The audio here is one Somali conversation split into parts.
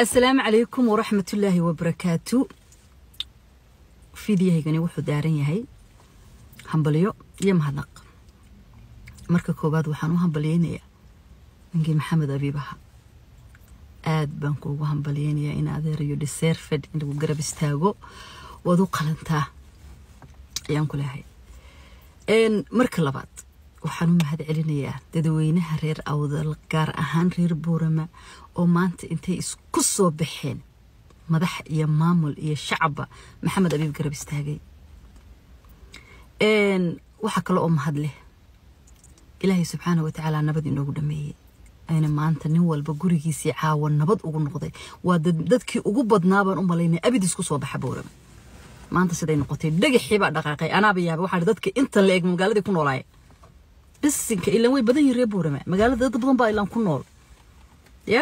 asalaamu calaykum waraxmatullaahi wabarakaatu fidiyahaygani wuxuu daaran yahay hambalyo iyo mahadnaq marka koowaad waxaan u hambalyeynayaa ninkii maxamed abiib aha aad baan kuugu hambalyeynayaa in adeerayo deserfed in lagu garab istaago waad u qalantaa ayaan ku leehay marka labaad waxaan u mahad celinayaa dadweynaha reer awdal gaar ahaan reer buurama oo maanta intay isku soo baxeen madax iyo maamul iyo shacabba maxamed abiib garab istaagay waxaa kale oo mahad leh ilaahay subxaana wa tacaala nabad inoogu dhameeyey ayna maanta nin walba gurigiisii caawa nabad ugu noqday waa dadkii ugu badnaabaan u malaynay abid isku soo baxa buurama maanta siday noqotay dhagaxii baa dhaqaaqay anaaba yaaba waxaa dadka intan la eg magaaladii ku noolaaya bisinka ilaan way badan yihin reer buurama magaalada dad badan baa ilaan ku nool ya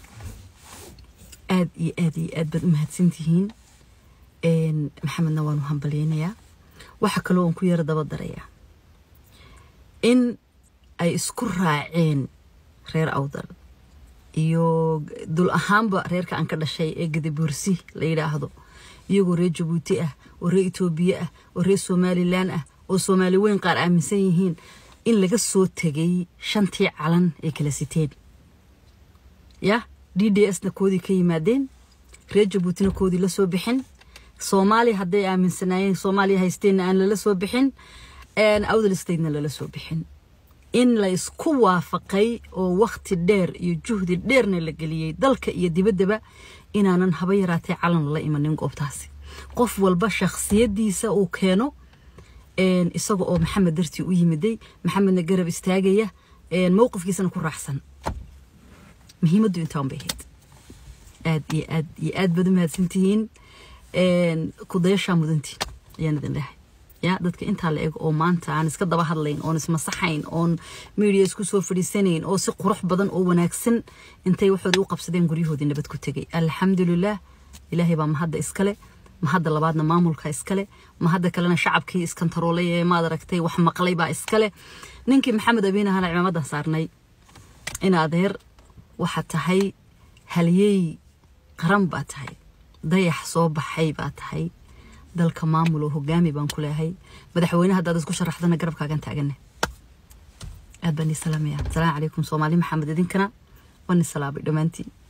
aad iyo aad iyo aad baad u mahadsantihiin maxamedna waan u hambalyeynayaa waxaa kaloo aan ku yaro daba darayaa in ay isku raaceen reer awdal iyo dul ahaanba reerka aan ka dhashay ee gadabuursi la yidhaahdo iyagoo reer jabuuti ah oo reer etoobiya ah oo reer somalilan ah oo soomaali weyn qaar aaminsan yihiin in laga soo tegay shantii calan ay kala siteen ya d d s na koodii ka yimaadeen reer jabuutina koodii la soo bixin soomaaliya hadday aaminsanaayeen soomaaliya haysteenna aan lala soo bixin awdal statena lala soo bixin in la isku waafaqay oo wakhti dheer iyo juhdi dheerna la geliyey dalka iyo dibaddaba inaanan haba yaraatee calan lala imanin goobtaasi qof walba shakhsiyadiisa uu keeno isaga oo maxamed dartii u yimiday maxamedna garab istaagaya mowqifkiisana ku raacsan muhiimaddu intaan bay ahayd aad iyo aad iyo aad baad u mahadsantihiin kudayashaa mudantiin ayaan idin lehay ya dadka intaa la eg oo maanta aan iska daba hadlayn oon ismasaxayn oon media isku soo fadhiisanayn oo si qurux badan oo wanaagsan intay waxooda u qabsadeen guryahoodii nabad ku tegay alxamdulilah ilaahay baa mahadda iskale mahadda labaadna maamulka iskale mahadda kalena shacabkii iskantaroolay ee maad aragtay wax maqlay baa iskale ninkii maxamed abiin ahana cimaamadan saarnay in adeer waxaa tahay halyeey qaran baa tahay dayax soo baxay baa tahay dalka maamul oo hogaami baan ku leehay madaxweyne haddaad isku sharaxdana garabkaagan taagane aad baan ii salaamaya asalaamu calaykum soomaali maxamed idinkana waan ii salaabay dhammaantiin